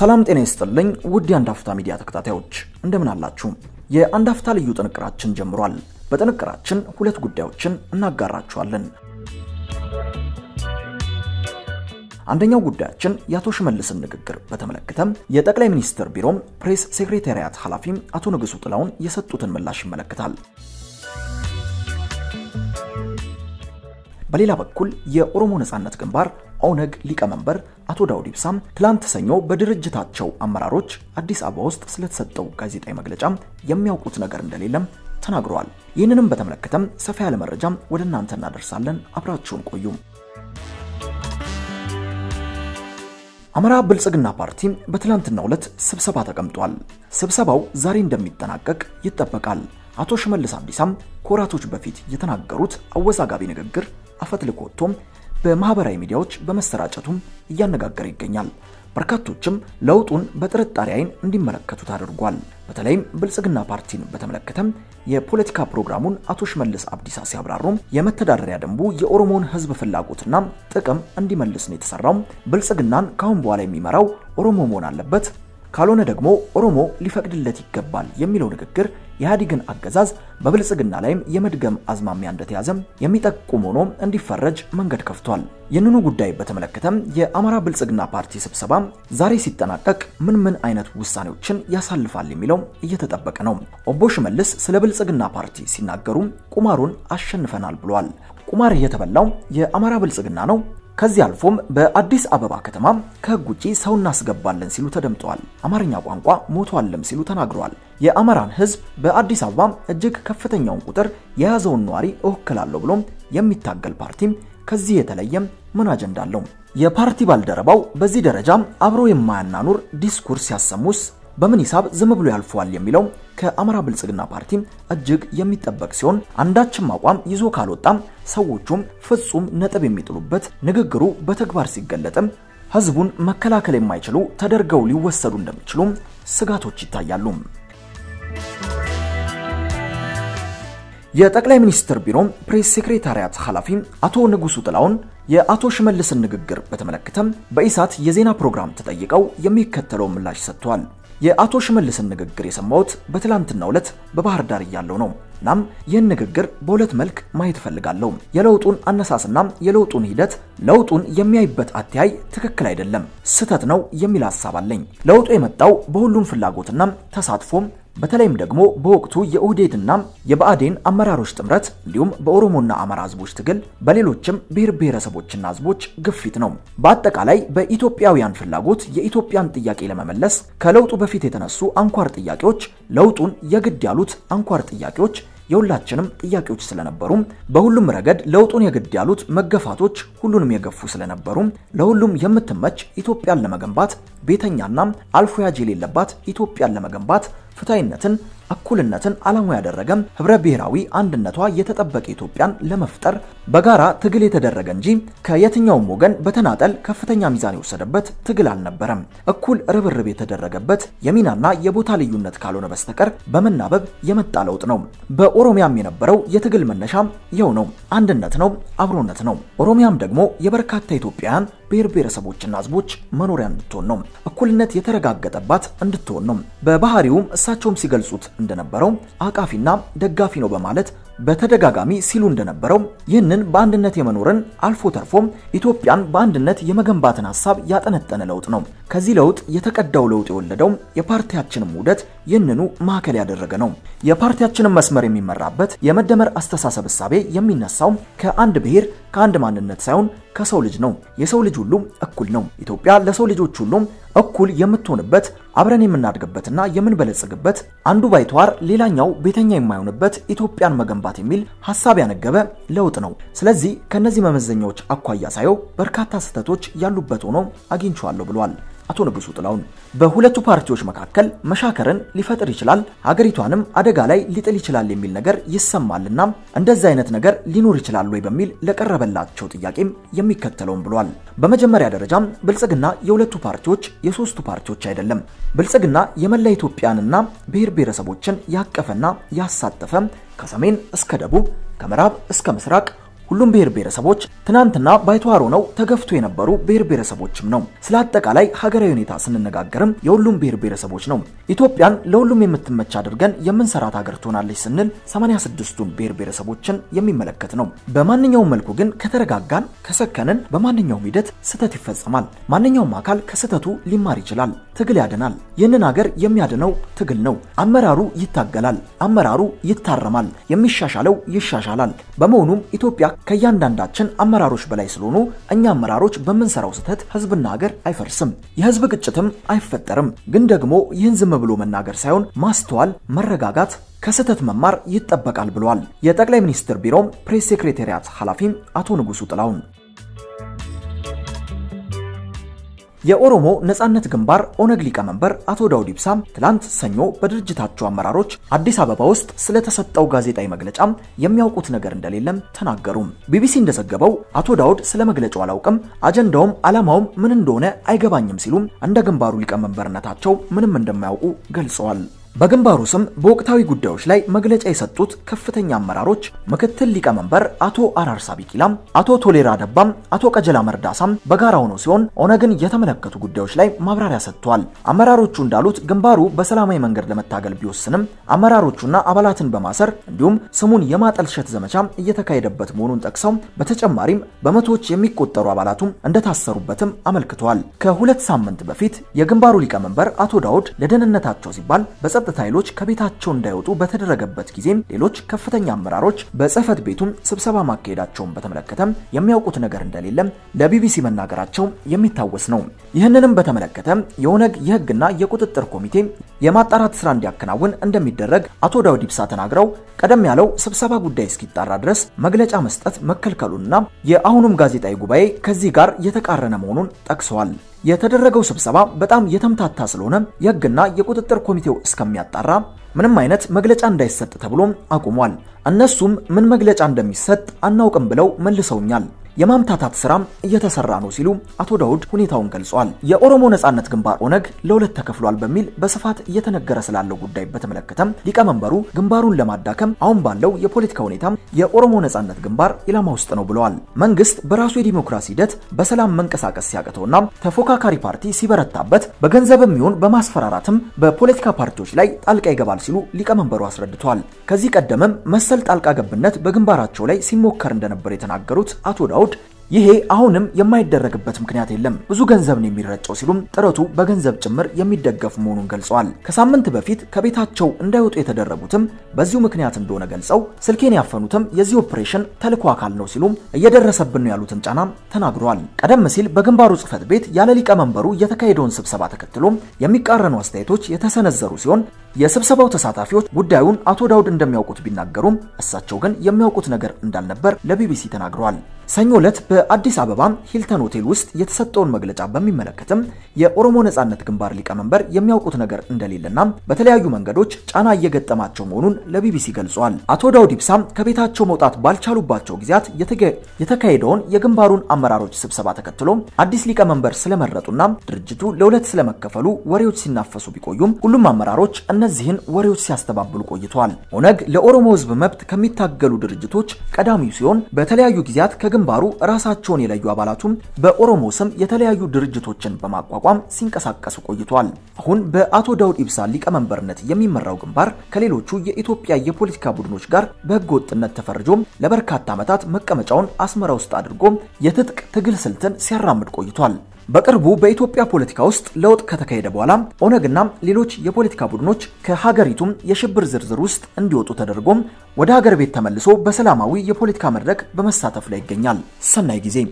ሰላም ጤና ይስጥልኝ ውድ የአንድ አፍታ ሚዲያ ተከታታዮች እንደምን አላችሁ? የአንድ አፍታ ልዩ ጥንቅራችን ጀምሯል። በጥንቅራችን ሁለት ጉዳዮችን እናጋራችኋለን። አንደኛው ጉዳያችን የአቶ ሽመልስን ንግግር በተመለከተ የጠቅላይ ሚኒስትር ቢሮም ፕሬስ ሴክሬታሪያት ኃላፊ አቶ ንጉሱ ጥላሁን የሰጡትን ምላሽ ይመለከታል። በሌላ በኩል የኦሮሞ ነጻነት ግንባር ኦነግ ሊቀመንበር አቶ ዳውድ ኢብሳም ትላንት ሰኞ በድርጅታቸው አመራሮች አዲስ አበባ ውስጥ ስለተሰጠው ጋዜጣዊ መግለጫ የሚያውቁት ነገር እንደሌለም ተናግረዋል። ይህንንም በተመለከተም ሰፋ ያለ መረጃም ወደ እናንተ እናደርሳለን። አብራችሁን ቆዩ። አማራ ብልጽግና ፓርቲ በትላንትናው ዕለት ስብሰባ ተቀምጧል። ስብሰባው ዛሬ እንደሚጠናቀቅ ይጠበቃል። አቶ ሽመልስ አብዲሳም ከወራቶች በፊት የተናገሩት አወዛጋቢ ንግግር አፈትልኮ ወጥቶም በማህበራዊ ሚዲያዎች በመሰራጨቱም እያነጋገረ ይገኛል። በርካቶችም ለውጡን በጥርጣሬ አይን እንዲመለከቱት አድርጓል። በተለይም ብልጽግና ፓርቲን በተመለከተም የፖለቲካ ፕሮግራሙን አቶ ሽመልስ አብዲሳ ሲያብራሩም የመተዳደሪያ ደንቡ የኦሮሞን ሕዝብ ፍላጎትና ጥቅም እንዲመልስ ነው የተሰራው። ብልጽግናን ካሁን በኋላ የሚመራው ኦሮሞ መሆን አለበት ካልሆነ ደግሞ ኦሮሞ ሊፈቅድለት ይገባል የሚለው ንግግር የኢህአዴግን አገዛዝ በብልጽግና ላይም የመድገም አዝማሚያ እንደተያዘም የሚጠቁም ሆኖ እንዲፈረጅ መንገድ ከፍቷል። ይህንኑ ጉዳይ በተመለከተም የአማራ ብልጽግና ፓርቲ ስብሰባ ዛሬ ሲጠናቀቅ ምን ምን አይነት ውሳኔዎችን ያሳልፋል የሚለው እየተጠበቀ ነው። ኦቦ ሽመልስ ስለ ብልጽግና ፓርቲ ሲናገሩ ቁማሩን አሸንፈናል ብሏል። ቁማር የተበላው የአማራ ብልጽግና ነው ከዚህ አልፎም በአዲስ አበባ ከተማ ከህግ ውጪ ሰው እናስገባለን ሲሉ ተደምጠዋል። አማርኛ ቋንቋ ሞቷልም ሲሉ ተናግረዋል። የአማራን ህዝብ በአዲስ አበባ እጅግ ከፍተኛውን ቁጥር የያዘውን ነዋሪ እወክላለሁ ብሎም የሚታገል ፓርቲም ከዚህ የተለየም ምን አጀንዳ አለው? የፓርቲ ባልደረባው በዚህ ደረጃ አብሮ የማያናኑር ዲስኩርስ ሲያሰሙስ በምን ሂሳብ ዝም ብሎ ያልፈዋል የሚለው ከአማራ ብልጽግና ፓርቲ እጅግ የሚጠበቅ ሲሆን አንዳችም አቋም ይዞ ካልወጣም ሰዎቹም ፍጹም ነጥብ የሚጥሉበት ንግግሩ በተግባር ሲገለጥም ህዝቡን መከላከል የማይችሉ ተደርገው ሊወሰዱ እንደሚችሉ ስጋቶች ይታያሉ። የጠቅላይ ሚኒስትር ቢሮ ፕሬስ ሴክሬታሪያት ኃላፊ አቶ ንጉሱ ጥላሁን የአቶ ሽመልስን ንግግር በተመለከተም በኢሳት የዜና ፕሮግራም ተጠይቀው የሚከተለው ምላሽ ሰጥተዋል። የአቶ ሽመልስን ንግግር የሰማሁት በትላንትናው ዕለት በባህር ዳር እያለሁ ነው። እናም ይህን ንግግር በሁለት መልክ ማየት እፈልጋለሁ። የለውጡን አነሳስና የለውጡን ሂደት ለውጡን የሚያይበት አተያይ ትክክል አይደለም፣ ስህተት ነው የሚል ሀሳብ አለኝ። ለውጡ የመጣው በሁሉም ፍላጎትና ተሳትፎም በተለይም ደግሞ በወቅቱ የኦህዴድና የብአዴን አመራሮች ጥምረት እንዲሁም በኦሮሞና አማራ ህዝቦች ትግል በሌሎችም ብሔር ብሔረሰቦችና ህዝቦች ግፊት ነው። በአጠቃላይ በኢትዮጵያውያን ፍላጎት የኢትዮጵያን ጥያቄ ለመመለስ ከለውጡ በፊት የተነሱ አንኳር ጥያቄዎች ለውጡን የግድ ያሉት አንኳር ጥያቄዎች የሁላችንም ጥያቄዎች ስለነበሩ በሁሉም ረገድ ለውጡን የግድ ያሉት መገፋቶች ሁሉንም የገፉ ስለነበሩ ለሁሉም የምትመች ኢትዮጵያን ለመገንባት ቤተኛና አልፎ ያጅ የሌለባት ኢትዮጵያን ለመገንባት ፍትሐዊነትን፣ እኩልነትን ዓላማ ያደረገ ህብረ ብሔራዊ አንድነቷ የተጠበቀ ኢትዮጵያን ለመፍጠር በጋራ ትግል የተደረገ እንጂ ከየትኛውም ወገን በተናጠል ከፍተኛ ሚዛን የወሰደበት ትግል አልነበረም። እኩል ርብርብ የተደረገበት የሚናና የቦታ ልዩነት ካልሆነ በስተቀር በመናበብ የመጣ ለውጥ ነው። በኦሮሚያም የነበረው የትግል መነሻ ይኸው ነው። አንድነት ነው፣ አብሮነት ነው። ኦሮሚያም ደግሞ የበርካታ ኢትዮጵያውያን ብሔር ብሔረሰቦችና ህዝቦች መኖሪያ እንድትሆን ነው። እኩልነት የተረጋገጠባት እንድትሆን ነው። በባህሪውም እሳቸውም ሲገልጹት እንደነበረው አቃፊና ደጋፊ ነው በማለት በተደጋጋሚ ሲሉ እንደነበረው ይህንን በአንድነት የመኖርን አልፎ ተርፎም ኢትዮጵያን በአንድነት የመገንባትን ሀሳብ ያጠነጠነ ለውጥ ነው። ከዚህ ለውጥ የተቀዳው ለውጥ የወለደው የፓርቲያችንም ውህደት ይህንኑ ማዕከል ያደረገ ነው። የፓርቲያችንን መስመር የሚመራበት የመደመር አስተሳሰብ እሳቤ የሚነሳው ከአንድ ብሔር ከአንድ ማንነት ሳይሆን ከሰው ልጅ ነው። የሰው ልጅ ሁሉ እኩል ነው። ኢትዮጵያ ለሰው ልጆች ሁሉ እኩል የምትሆንበት አብረን የምናድግበትና የምንበለጽግበት አንዱ ባይተዋር ሌላኛው ቤተኛ የማይሆንበት ኢትዮጵያን መገንባት የሚል ሀሳብ ያነገበ ለውጥ ነው። ስለዚህ ከነዚህ መመዘኛዎች አኳያ ሳየው በርካታ ስህተቶች ያሉበት ሆኖ አግኝቼዋለሁ ብሏል አቶ ንጉሱ ጥላሁን። በሁለቱ ፓርቲዎች መካከል መሻከርን ሊፈጥር ይችላል፣ ሀገሪቷንም አደጋ ላይ ሊጥል ይችላል የሚል ነገር ይሰማልና እንደዚህ አይነት ነገር ሊኖር ይችላል ወይ በሚል ለቀረበላቸው ጥያቄም የሚከተለውን ብሏል። በመጀመሪያ ደረጃም ብልጽግና የሁለቱ ፓርቲዎች የሶስቱ ፓርቲዎች አይደለም። ብልጽግና የመላ ኢትዮጵያንና ብሔር ብሔረሰቦችን ያቀፈና ያሳተፈ ከሰሜን እስከ ደቡብ ከምዕራብ እስከ ምስራቅ ሁሉም ብሔር ብሔረሰቦች ትናንትና ባይተዋር ሆነው ተገፍቶ የነበሩ ብሔር ብሔረሰቦችም ነው። ስለ አጠቃላይ ሀገራዊ ሁኔታ ስንነጋገርም የሁሉም ብሔር ብሔረሰቦች ነው። ኢትዮጵያን ለሁሉም የምትመች አድርገን የምንሰራት ሀገር ትሆናለች ስንል 86ቱን ብሔር ብሔረሰቦችን የሚመለከት ነው። በማንኛውም መልኩ ግን ከተረጋጋን፣ ከሰከንን በማንኛውም ሂደት ስህተት ይፈጸማል። ማንኛውም አካል ከስህተቱ ሊማር ይችላል። ትግል ያድናል። ይህንን ሀገር የሚያድነው ትግል ነው። አመራሩ ይታገላል። አመራሩ ይታረማል። የሚሻሻለው ይሻሻላል። በመሆኑም ኢትዮጵያ ከእያንዳንዳችን አመራሮች በላይ ስለሆኑ እኛ አመራሮች በምንሰራው ስህተት ህዝብና ሀገር አይፈርስም፣ የህዝብ ግጭትም አይፈጠርም። ግን ደግሞ ይህን ዝም ብሎ መናገር ሳይሆን ማስተዋል፣ መረጋጋት ከስህተት መማር ይጠበቃል ብለዋል የጠቅላይ ሚኒስትር ቢሮም ፕሬስ ሴክሬታሪያት ኃላፊ አቶ ንጉሱ ጥላሁን። የኦሮሞ ነጻነት ግንባር ኦነግ ሊቀመንበር አቶ ዳውድ ኢብሳ ትላንት ሰኞ በድርጅታቸው አመራሮች አዲስ አበባ ውስጥ ስለተሰጠው ጋዜጣዊ መግለጫ የሚያውቁት ነገር እንደሌለም ተናገሩ። ቢቢሲ እንደዘገበው አቶ ዳውድ ስለ መግለጫው አላውቅም፣ አጀንዳውም ዓላማውም ምን እንደሆነ አይገባኝም ሲሉም እንደ ግንባሩ ሊቀመንበርነታቸው ምንም እንደማያውቁ ገልጸዋል። በግንባሩ ስም በወቅታዊ ጉዳዮች ላይ መግለጫ የሰጡት ከፍተኛ አመራሮች ምክትል ሊቀመንበር አቶ አራርሳ ቢቂላም፣ አቶ ቶሌራ ደባም፣ አቶ ቀጀላ መርዳሳም በጋራ ሆነው ሲሆን ኦነግን የተመለከቱ ጉዳዮች ላይ ማብራሪያ ሰጥተዋል። አመራሮቹ እንዳሉት ግንባሩ በሰላማዊ መንገድ ለመታገል ቢወስንም አመራሮቹና አባላትን በማሰር እንዲሁም ስሙን የማጠልሸት ዘመቻ እየተካሄደበት መሆኑን ጠቅሰው በተጨማሪም በመቶዎች የሚቆጠሩ አባላቱም እንደታሰሩበትም አመልክተዋል። ከሁለት ሳምንት በፊት የግንባሩ ሊቀመንበር አቶ ዳውድ ለደህንነታቸው ሲባል የጸጥታ ኃይሎች ከቤታቸው እንዳይወጡ በተደረገበት ጊዜም ሌሎች ከፍተኛ አመራሮች በጽህፈት ቤቱም ስብሰባ ማካሄዳቸውን በተመለከተ የሚያውቁት ነገር እንደሌለም ለቢቢሲ መናገራቸው የሚታወስ ነው። ይህንንም በተመለከተ የኦነግ የህግና የቁጥጥር ኮሚቴ የማጣራት ስራ እንዲያከናውን እንደሚደረግ አቶ ዳውድ ኢብሳ ተናግረው ቀደም ያለው ስብሰባ ጉዳይ እስኪጣራ ድረስ መግለጫ መስጠት መከልከሉና የአሁኑም ጋዜጣዊ ጉባኤ ከዚህ ጋር የተቃረነ መሆኑን ጠቅሰዋል። የተደረገው ስብሰባ በጣም የተምታታ ስለሆነ የህግና የቁጥጥር ኮሚቴው እስከሚያጣራ ምንም አይነት መግለጫ እንዳይሰጥ ተብሎም አቁሟል። እነሱም ምን መግለጫ እንደሚሰጥ አናውቅም ብለው መልሰውኛል። የማምታታት ስራም እየተሰራ ነው ሲሉ አቶ ዳውድ ሁኔታውን ገልጸዋል። የኦሮሞ ነጻነት ግንባር ኦነግ ለሁለት ተከፍሏል በሚል በስፋት እየተነገረ ስላለው ጉዳይ በተመለከተም ሊቀመንበሩ ግንባሩን ለማዳከም አሁን ባለው የፖለቲካ ሁኔታም የኦሮሞ ነጻነት ግንባር ኢላማ ውስጥ ነው ብለዋል። መንግስት በራሱ የዲሞክራሲ ሂደት በሰላም መንቀሳቀስ ሲያቅተውና ተፎካካሪ ፓርቲ ሲበረታበት በገንዘብም ይሁን በማስፈራራትም በፖለቲካ ፓርቲዎች ላይ ጣልቃ ይገባል ሲሉ ሊቀመንበሩ አስረድተዋል። ከዚህ ቀደምም መሰል ጣልቃ ገብነት በግንባራቸው ላይ ሲሞከር እንደነበር የተናገሩት አቶ ዳውድ ይሄ አሁንም የማይደረግበት ምክንያት የለም፣ ብዙ ገንዘብ ነው የሚረጨው ሲሉም ጥረቱ በገንዘብ ጭምር የሚደገፍ መሆኑን ገልጸዋል። ከሳምንት በፊት ከቤታቸው እንዳይወጡ የተደረጉትም በዚሁ ምክንያት እንደሆነ ገልጸው ስልኬን ያፈኑትም የዚህ ኦፕሬሽን ተልዕኮ አካል ነው ሲሉም እየደረሰብን ነው ያሉትን ጫናም ተናግረዋል። ቀደም ሲል በግንባሩ ጽህፈት ቤት ያለ ሊቀመንበሩ የተካሄደውን ስብሰባ ተከትሎም የሚቃረኑ አስተያየቶች የተሰነዘሩ ሲሆን የስብሰባው ተሳታፊዎች ጉዳዩን አቶ ዳውድ እንደሚያውቁት ቢናገሩም እሳቸው ግን የሚያውቁት ነገር እንዳልነበር ለቢቢሲ ተናግረዋል። ሰኞ ዕለት በአዲስ አበባ ሂልተን ሆቴል ውስጥ የተሰጠውን መግለጫ በሚመለከትም የኦሮሞ ነጻነት ግንባር ሊቀመንበር የሚያውቁት ነገር እንደሌለና በተለያዩ መንገዶች ጫና እየገጠማቸው መሆኑን ለቢቢሲ ገልጿል። አቶ ዳውድ ኢብሳም ከቤታቸው መውጣት ባልቻሉባቸው ጊዜያት የተካሄደውን የግንባሩን አመራሮች ስብሰባ ተከትሎ አዲስ ሊቀመንበር ስለመረጡና ድርጅቱ ለሁለት ስለመከፈሉ ወሬዎች ሲናፈሱ ቢቆዩም ሁሉም አመራሮች እነዚህን ወሬዎች ሲያስተባብሉ ቆይተዋል። ኦነግ ለኦሮሞ ሕዝብ መብት ከሚታገሉ ድርጅቶች ቀዳሚው ሲሆን በተለያዩ ጊዜያት ከግንባሩ ራሳቸውን የለዩ አባላቱም በኦሮሞ ስም የተለያዩ ድርጅቶችን በማቋቋም ሲንቀሳቀሱ ቆይተዋል። አሁን በአቶ ዳውድ ኢብሳ ሊቀመንበርነት የሚመራው ግንባር ከሌሎቹ የኢትዮጵያ የፖለቲካ ቡድኖች ጋር በሕገ ወጥነት ተፈርጆም ለበርካታ ዓመታት መቀመጫውን አስመራ ውስጥ አድርጎ የትጥቅ ትግል ስልትን ሲያራምድ ቆይቷል። በቅርቡ በኢትዮጵያ ፖለቲካ ውስጥ ለውጥ ከተካሄደ በኋላ ኦነግና ሌሎች የፖለቲካ ቡድኖች ከሀገሪቱም የሽብር ዝርዝር ውስጥ እንዲወጡ ተደርጎም ወደ ሀገር ቤት ተመልሶ በሰላማዊ የፖለቲካ መድረክ በመሳተፍ ላይ ይገኛል። ሰናይ ጊዜ።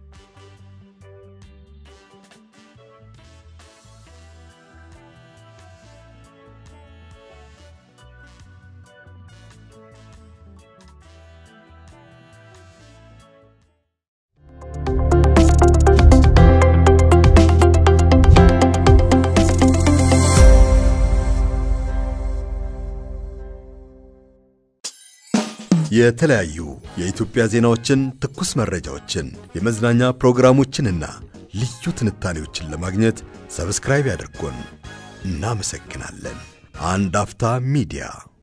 የተለያዩ የኢትዮጵያ ዜናዎችን፣ ትኩስ መረጃዎችን፣ የመዝናኛ ፕሮግራሞችንና ልዩ ትንታኔዎችን ለማግኘት ሰብስክራይብ ያድርጉን። እናመሰግናለን። አንድ አፍታ ሚዲያ